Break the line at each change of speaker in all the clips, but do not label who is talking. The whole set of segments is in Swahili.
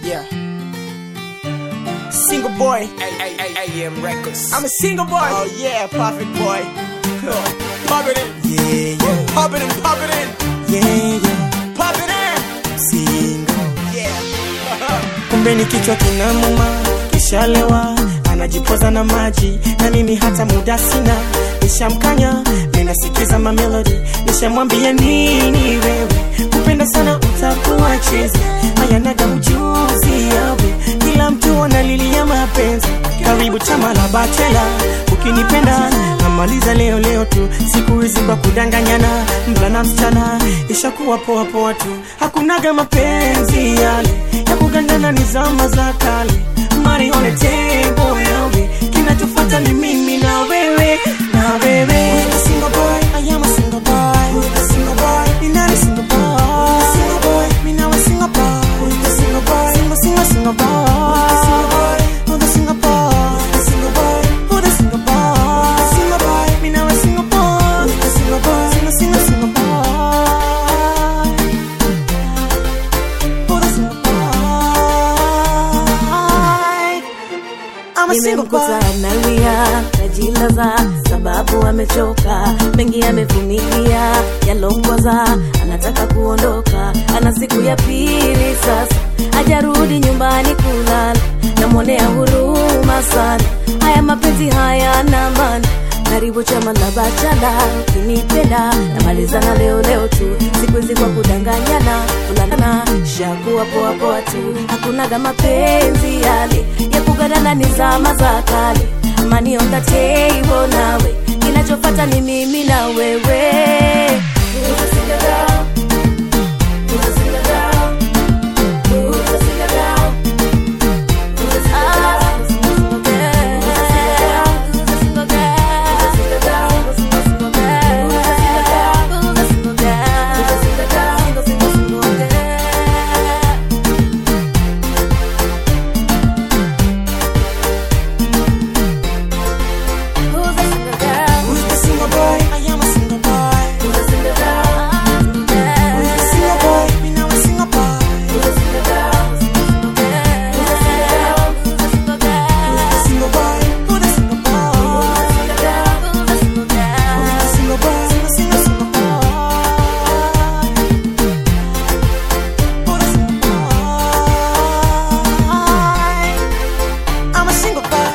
Yeah. Single boy.
AM Records.
I'm a single boy. Oh yeah, perfect boy.
Pop it in,
Yeah, yeah,
pop it in, pop it in,
yeah, yeah.
pop it in.
Single.
Yeah.
Kumbe ni kichwa kinamuma, kishalewa anajipoza na maji, na mimi hata muda sina. Nishamkanya, ninasikiza mamelodi, nishamwambia nini wewe, kupenda sana utakuwa chizi, hayanaga ujuzi yawe, kila mtu analilia mapenzi. Karibu chama la bachela, ukinipenda namaliza leo leo tu, siku hizi kwa kudanganyana, mvulana msichana ishakuwa poa poa tu, hakunaga mapenzi yale ya kugandana, ni zama za kale. Money on the table yawe, kinachofuata ni mimi na wewe na wewe. Who's the single boy? I am a single boy. Who's the single boy? Ni nani single boy? Who's the single boy? Mi nawe single boy. Who's the single boy? Single single single boy. Who's the single boy? Who's the single boy? Who's the single boy? Who's the single boy? Mi nawe single boy. Who's the single boy? Single single single boy. Who's the single boy? I'm a single boy.
nimemkuta analia najilaza sababu amechoka mengi amevumilia yalongoza anataka kuondoka ana siku ya pili sasa hajarudi nyumbani kulala namwonea huruma sana haya mapenzi haya na maana karibu chama la bachala ukinipenda namalizana leo leo tu siku hizi kwa kudanganyana kulandana shakuwa poa poa tu hakunaga mapenzi yale ya kugadana ni zama za kale mani on the table nawe kinachofata ni mimi na wewe Who's a single girl? Who's a single girl? Who's a single girl? Who's a single girl? Who's a single girl? Who's a single girl? Who's a single girl? Who's a single girl? Who's a single girl? Who's a single girl? Single, single, single girl. Who's a single girl?
Who's the single boy? I am a single boy.
Who's a single girl?
Who's the single boy? Me now a single boy.
Who's a single girl? Who's a single girl? Who's a single girl?
Who's the single boy? Who the single boy?
Who's a single girl? Who's a single girl?
Who's the single boy? Single, single, single boy. Who the single boy? I'm a single boy.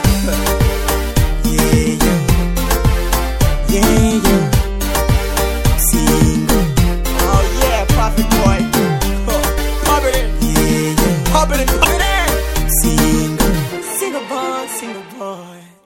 Yeah, yeah. Yeah, yeah. Single.
Oh yeah, Prophet Boy. Huh. Pop it in,
Yeah, yeah.
pop it in, pop it in.
Single. Single boy, single boy.